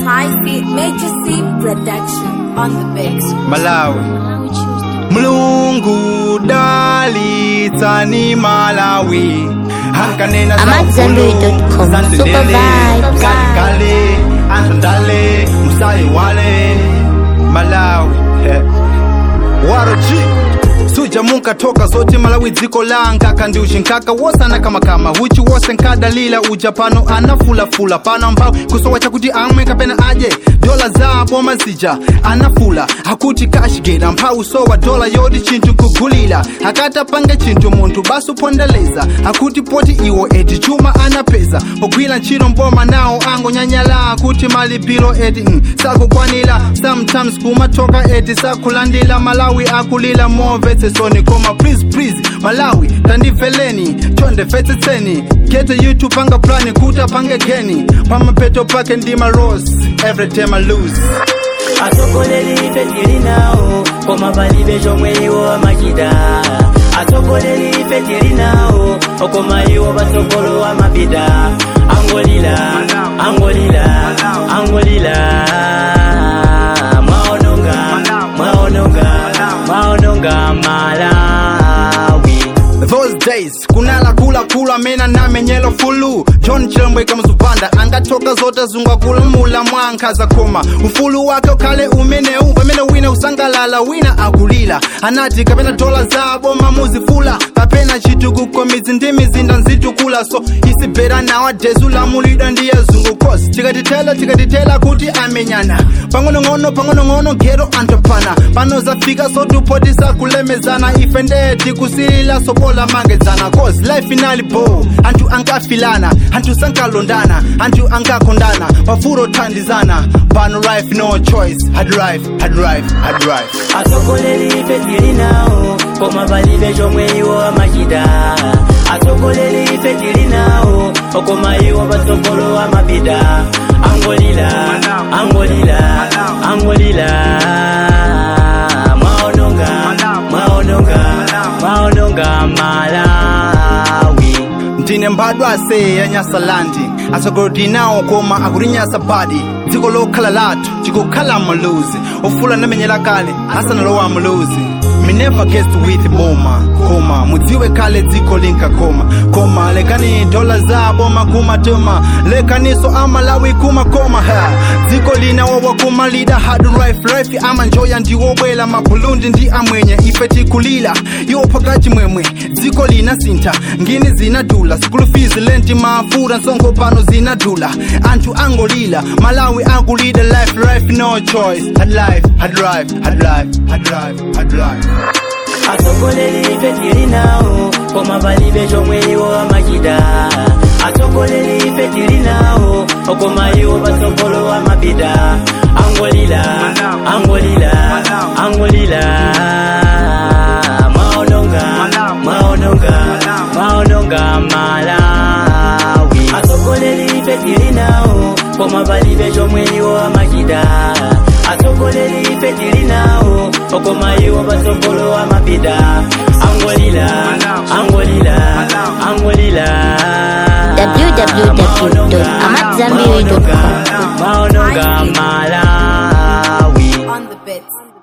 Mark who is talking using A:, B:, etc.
A: High Feet Major C Production on the mix.
B: malawi mlungu dalitsani malawi hankanena
C: AmatZanbury.com. Super vibes.
B: kalikale antondale musayi wale malawi eh. waroji suja munkatoka zote malawi dziko langa kandi uchinkaka wosana kamakama uchi wose nkadalila uja pano anafulafula pano ambao kusowa chakuti amwe kapena aje dola zabo mazija anafula akuti kashigera mphawu sowa dola yoti chinthu nkugulira akatapange chinthu munthu basi upondeleza akuti poti iwo eti chuma anapeza pogwira ntchito mboma nawo angonyanyala akuti malipiro eti mm, sakukwanira sometimes kumatoka eti sakulandira malawi akulira movetsesoni koma please please malawi tandimveleni chondimvetsetseni gete youtube panga plani kuti apange geni pamapeto pake ndima rose every time I lose
D: atsogoleri ife tili nawo koma palibe chomwe iwo amachita atsogoleri ife tili nawo koma iwo patsogolo amapita angolila angolila angolila mwaononga mwaononga mwaononga malawi
B: those days kunala kula kula amene namenyelo fulu john chilembweka mzupanda angatoka zote zungwakulamula mwankhaza koma ufulu wake ukhale umenewu pamene wina usangalala wina akulira anati kapena dola zabo mamuzifula kapena chitukuko mizi ndi mizinda nzitukula so isibhera nowadays ulamulidwa ndiye zungu kosi tikatitela tikatitela kuti amenyana pang'onong'ono pang'onong'ono gero antopana pano zafika sotupoti sakulemezana ife ndee tikusilila sobola mangedzana cause life inali bo anthu ankafilana anthu sankalondana anthu ankakondana pafuro thandizana pano life no choice hard life hard life hard life
D: atsogoleri ife tili nawo koma palibe chomwe iwo amachita atsogoleri ife tili nawo koma iwo patsogolo amapita angolila angolila angolila mwaononga mwaononga mwaononga malawi
B: ndine mbadwa ase ya nyasalandi atsogolodi nawo koma akutinyasa badi dziko lokhala lathu tikukhala muluzi ofula namenyera kale asanalowa muluzi me never guessed with boma koma mudziwe kale dziko linkakoma koma lekani dola zabo makumatuma lekaniso amalawi kumakoma ha dziko linawowa kumalida hard life life amanjoya ndiwobwela mabhulundi ndi amwenye ife tikulila yopaka chimwemwe dziko linasintha ngini zinadula school fees lenti mafura nsongo pano zinadula anthu angolila malawi akulida life life no choice hard life hard life hard life hard life hard life
D: atsogoleri ife tili nawo koma palibe chomwe iwo amachita atsogoleri ife tili nawo koma iwo patsogolo amapita angolila angolila angolila mwaononga mwaononga mwaononga malawi atsogoleri ife tili nawo koma palibe chomwe iwo amachita atsogoleri ife tili nawo koma iwo patsogolo amapita angolila angolila angolila
C: www.amatzambiri.com.
D: maononga malawi
A: On the bits.